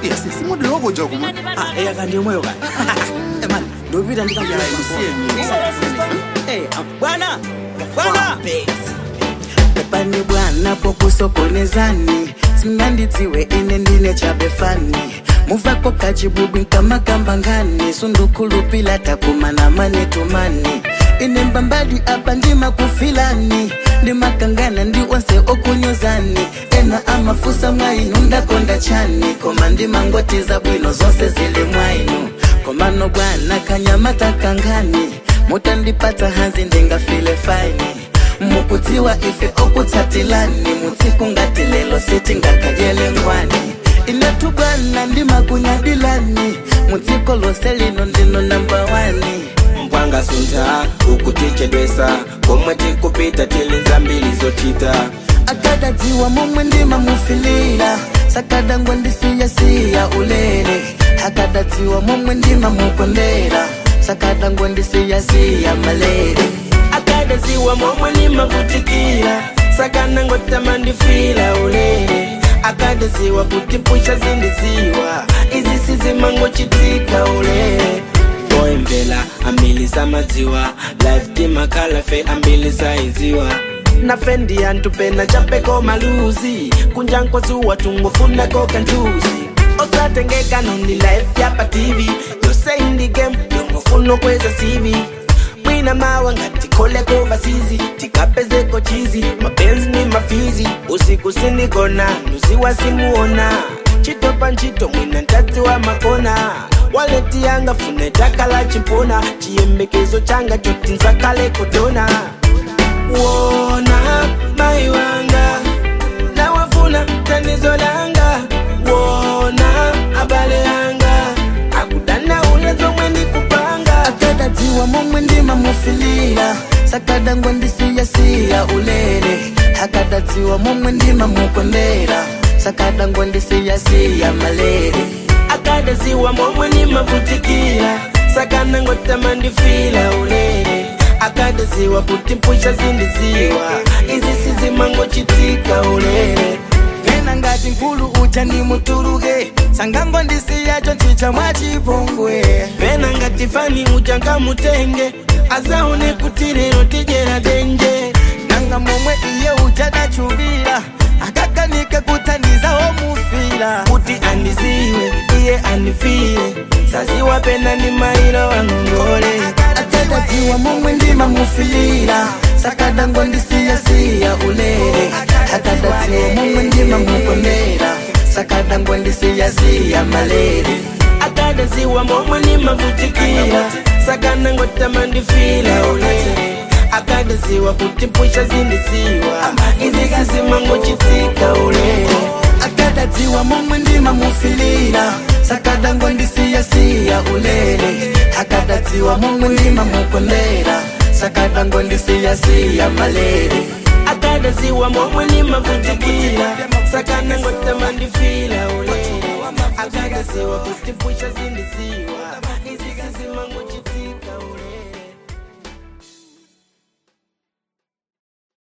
yes simudiro woboja kuma Ah, eya kanti yomweyo kani emani ndopita bwana bwana pepani bwana pokusokonezani simngandidziwe ine ndine chabefani muvako kachibubwi nkamakamba ngani sundukhulupila takumana manetumani ine mbambadi apa ndimakufilani ndimakangana ndi onse okunyozani ena amafusa mwainu ndakonda chani koma ndimangotiza bwino zonse zili mwainu komano bwana kanyamata kangani mutandipata hanzi ndingafile faini mukutiwa ife okutsatilani mutsiku ngati lelo sitingakayele ngwani inetu bwana ndimakunyadilani mudziko lose lino ndino namba wani mpwanga suntha ukutichedwesa komwe tikupita tili zambiri zochita akadadziwa momwe ndimamufilira sakadangwa ndisiyasiya ulere akadadziwa momwe ndimamukondera sakadangwa ndisiyasiya malere akadadziwa momwe nimavutikira sakanangotama ndifila ulere akadadziwa kuti mpusha zindiziwa izi sizimangochitika ulere oyemvela ambili samadziwa life timakhala fe ambili saiziwa nafe ndi anthu pena chapeko maluzi kunjankwazuwa tungofundako kantuzi osatengeka nondi life yapa tv yose indi game yongofuna kweza cv mwina mawa ngati koleko vasizi tikapezeko chizi mapenzi ni mafizi usiku sinikona nuziwa simuona chitopa ntchito mwina ntatsi wa makona waleti yanga fune takala chimpona chiyembekezo changa choti nzakale kudona wona mai wanga nawafuna tanizo langa wona abale yanga akudana ule zomwe ndikupanga akadadziwa momwe ndimamufilira sakadangwa ndisiyasiya ulere akadadziwa momwe ndimamukondera sakadangwa ndisiyasiya malere akadadziwa momwe nimavutikira sakanangotama ndifila ulere akadadziwa kuti mpusha zindiziwa izi sizimangochitika ulere pena ngati nkulu uja ndimutuluke sangango ndisiyacho nchicha mwachipongwe pena ngati fani ujanga mutenge azaone kuti lero tijera denje nanga momwe iye uchadachuvira akakanike kuthandiza omufira kuti andiziwe iye andifile saziwa pena ni mailo wangongole akadadziwa momwe ndimamufilira sakadango ndisiyasiya ulere akadadziwa momwe ndimamukondera sakadango ndisiyasiya malere akadadziwa momwe nimavutikira sakanangotama ndifila ulere akadadziwa kuti mpusha zindiziwa izi sizimangochitika ulere akadadziwa momwe ndimamufilira sakadango ndisiyasiya ulere akadadziwa momwe ndimamukondera sakadango ndisiyasiya malere akadadziwa momwe nimavutikira sakanangotama ndifila ulere akadadziwa kuti mpusha zindiziwa izi sizimango